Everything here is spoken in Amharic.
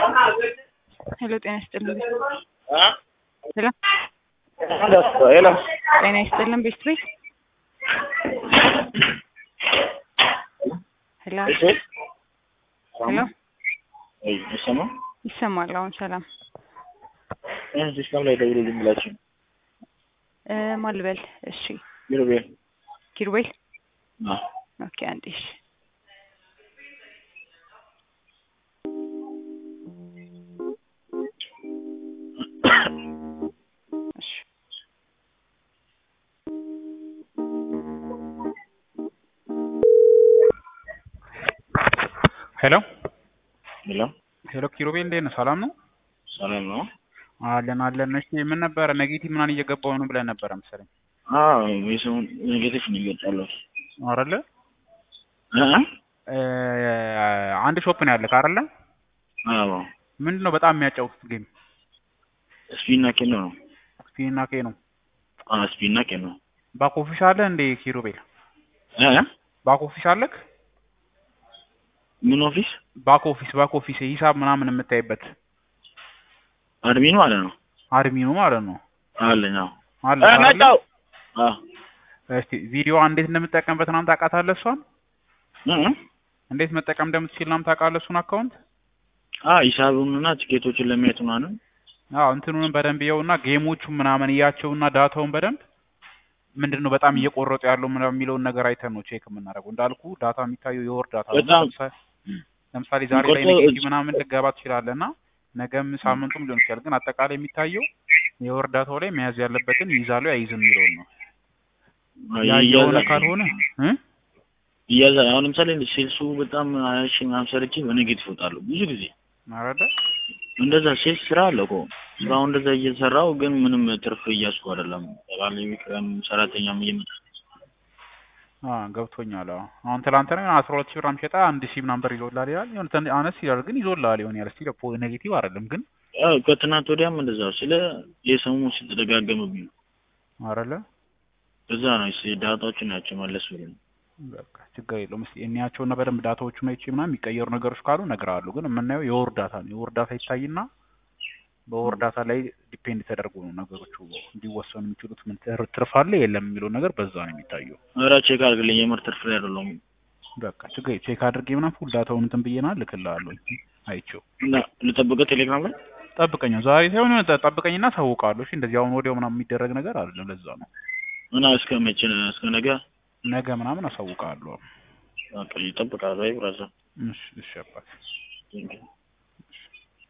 ሄሎ ጤና ይስጥልን ሄሎ ሄሎ ጤና ይስጥልን ቤስትሪ ሄሎ እሺ ሄሎ አይ እሰማ ይሰማል አሁን ሰላም እ ሲስተም ላይ ደውሉልኝ ብላችሁ እ ማን ልበል እሺ ቢሮቤል ኪሩቤል አ ኦኬ አንዴ እሺ እሺ ሄሎ ሄሎ ሄሎ ኪሩቤል እንዴት ነህ? ሰላም ነው? ሰላም ነው? አለን አለን። እሺ ምን ነበረ ኔጌቲቭ ምናምን እየገባው ነው ብለህ ነበረ መሰለኝ አዎ የሰውን ኔጌቲቭ ነው ይወጣለሁ አይደለ? እ እ አንድ ሾፕ ነው ያለህ አይደለ? አዎ ምንድን ነው በጣም የሚያጫውቱት ጌም? ስፒና ኬኖ ነው ስፒን እና ኬ ነው። አ ስፒና ኬኖ ባክ ኦፊስ አለ እንዴ ኪሩቤል? እ ባክ ኦፊስ አለክ? ምን ኦፊስ ባክ ኦፊስ ባክ ኦፊስ ሂሳብ ምናምን የምታይበት አድሚኑ ማለት ነው አድሚኑ ማለት ነው አለኝ አዎ አለ እ አይደለ? መጣሁ አ እስቲ ቪዲዮ እንዴት እንደምትጠቀምበት ምናምን ታውቃታለህ? እሷን እ እንዴት መጠቀም እንደምትችል ምናምን ታውቃለህ? እሱን አካውንት አ ሂሳቡንና ቲኬቶችን ለማየት ምናምን አዎ እንትኑንም በደንብ ይኸውና ጌሞቹን ምናምን እያቸውና ዳታውን በደንብ ምንድን ነው በጣም እየቆረጡ ያለው ምናምን የሚለውን ነገር አይተን ነው ቼክ የምናደርገው። እንዳልኩ ዳታ የሚታየው የወር ዳታ ነው። በጣም ለምሳሌ ለምሳሌ ዛሬ ላይ የሚቆርጠው ኔጌቲቭ ምናምን ልገባ ትችላለህ እና ነገም ሳምንቱም ሊሆን ይችላል። ግን አጠቃላይ የሚታየው የወር ዳታው ላይ መያዝ ያለበትን ይይዛሉ አይይዝም የሚለውን ነው። ያ የሆነ ይያዛል ካልሆነ እ ይያዛል። አሁን ለምሳሌ ሴልሱ በጣም ሀያ ሺህ ምናምን ሰርቼ በኔጌቲቭ እወጣለሁ ብዙ ጊዜ አረደ እንደዛ ሴልስ ስራ አለ እኮ ስራው እንደዛ እየሰራው ግን ምንም ትርፍ እያስኩ አይደለም። ባለቤትም ሰራተኛም እየመጣ አ ገብቶኛል። አዎ አሁን ትላንትና አስራ ሁለት ሺህ ብር ሸጣ አንድ ሺህ ምናምን ብር ይዞልሃል ይላል። የሆነ ትን- አነስ ይላል ግን ይዞልሃል ይሆን ያለ ስቲል ፖ ኔጌቲቭ አይደለም ግን አዎ ከትናንት ወዲያም እንደዛው ስለ የሰሙ ሲተደጋገምብኝ ነው። አረለ እዛ ነው ስ ዳታዎችን ናቸው መለስ ብሎ በቃ ችግር የለውም። እስኪ እንያቸውና በደንብ ዳታዎቹን አይቼ ምናምን የሚቀየሩ ነገሮች ካሉ እነግርሃለሁ። ግን የምናየው የወር ዳታ ነው። የወር ዳታ ይታይና በወር ዳታ ላይ ዲፔንድ ተደርጎ ነው ነገሮቹ እንዲወሰኑ የሚችሉት። ምን ትር- ትርፍ አለ የለም የሚለው ነገር በዛ ነው የሚታየው። ኧረ ቼክ አድርግልኝ የምር ትርፍ ላይ አይደለሁም በቃ ችግር የለም። ቼክ አድርጌ ምናምን ፉል ዳታውን እንትን ብዬና ልክልሃለሁ አይቼው። እና ልጠብቀው ቴሌግራም ላይ ጠብቀኝ፣ ዛሬ ሳይሆን የሆነ ጠ- ጠብቀኝና አሳውቅሃለሁ። እሺ እንደዚህ አሁን ወዲያው ምናምን የሚደረግ ነገር አይደለም። ለዛ ነው እና እስከ መቼ ነው? እስከ ነገ ነገ ምናምን አሳውቅሃለሁ። በቃ ይጠብቃል ወይ ብራዘር እሺ እሺ አባት ቴንኪው